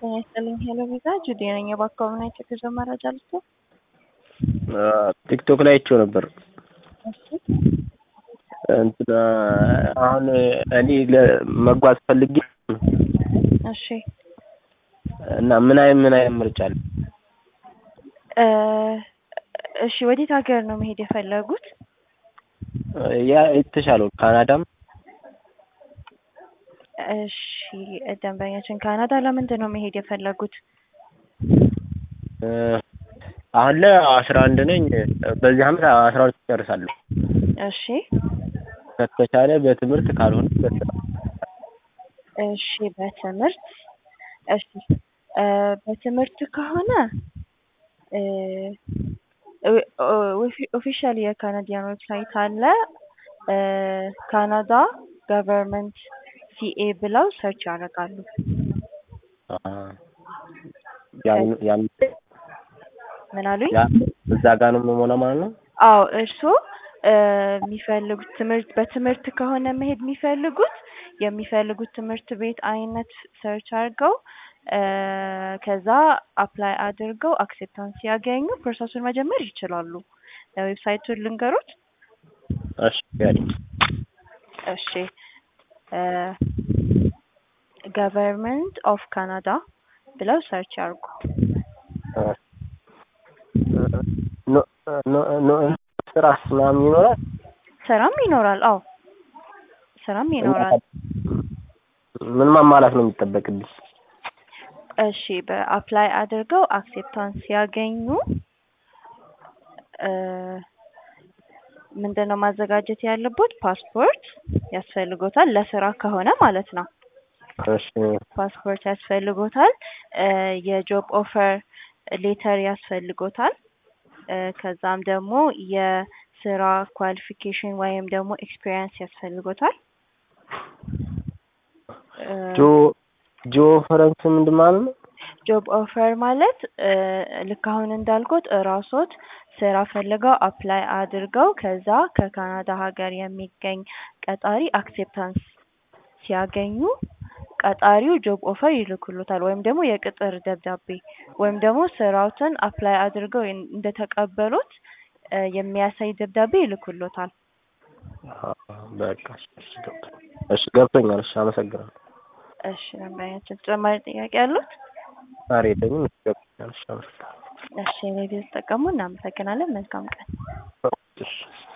ጤና ይስጥልኝ ሄሎ ቪዛ ጁዴ ነኝ። የባካባቢ ናቸው የጉዞ መረጃ ልስጥ። ቲክቶክ ላይ አይቼው ነበር። እሺ እንትን አሁን እኔ ለመጓዝ ፈልጌ እሺ እና ምን አይነት ምን አይነት ምርጫ አለ? እ እሺ ወዴት ሀገር ነው መሄድ የፈለጉት? ያ የተሻለው ካናዳም እሺ ደንበኛችን ካናዳ ለምንድን ነው መሄድ የፈለጉት? እ አሁን ላይ አስራ አንድ ነኝ። በዚህ አመት አስራ ሁለት እጨርሳለሁ። እሺ ከተቻለ በትምህርት ካልሆነ በስራ እሺ በትምህርት እሺ እ በትምህርት ከሆነ እ ኦፊሻል የካናዲያን ዌብሳይት አለ እ ካናዳ ገቨርንመንት ሲኤ ብለው ሰርች ያደርጋሉ። አ ያን ያን ምን አሉኝ? ያ እዛ ጋር ነው የምሞላው ማለት ነው። አዎ እርስዎ እ የሚፈልጉት ትምህርት በትምህርት ከሆነ መሄድ የሚፈልጉት የሚፈልጉት ትምህርት ቤት አይነት ሰርች አድርገው እ ከዛ አፕላይ አድርገው አክሴፕታንስ ሲያገኙ ፕሮሰሱን መጀመር ይችላሉ። ዌብሳይቱን ልንገሮት? እሺ ያሪ እሺ እ ገቨርንመንት ኦፍ ካናዳ ብለው ሰርች ያርጉ። ኖ ኖ ኖ ስራስ ምናምን ይኖራል? ስራም ይኖራል። አዎ ስራም ይኖራል። ምን ማሟላት ነው የሚጠበቅብኝ? እሺ በአፕላይ አድርገው አክሴፕታንስ ሲያገኙ እ ምንድነው ማዘጋጀት ያለቦት? ፓስፖርት ያስፈልጎታል ለስራ ከሆነ ማለት ነው። እሺ ፓስፖርት ያስፈልጎታል። እ የጆብ ኦፈር ሌተር ያስፈልጎታል። እ ከዛም ደግሞ የስራ ኳሊፊኬሽን ወይም ደግሞ ኤክስፒሪየንስ ያስፈልጎታል። እ ጆ ጆ ፈረንስ ምንድን ማለት ነው? ጆብ ኦፈር ማለት እ ልክ አሁን እንዳልኩት እራስዎት ስራ ፈልገው አፕላይ አድርገው ከዛ ከካናዳ ሀገር የሚገኝ ቀጣሪ አክሴፕታንስ ሲያገኙ ቀጣሪው ጆብ ኦፈር ይልክሎታል ወይም ደግሞ የቅጥር ደብዳቤ ወይም ደግሞ ስራዎትን አፕላይ አድርገው እንደተቀበሉት እ የሚያሳይ ደብዳቤ ይልክሎታል። በቃ እሺ እሺ ገብቶኛል። እሺ አመሰግናለሁ። እሺ ደንበኛችን ተጨማሪ ጥያቄ ያሉት? ዛሬ የለኝም። እሺ ገብቶኛል። እሺ አመሰግናለሁ። እሺ ሬዲዮ ተጠቀሙ። እናመሰግናለን። መልካም ቀን። እሺ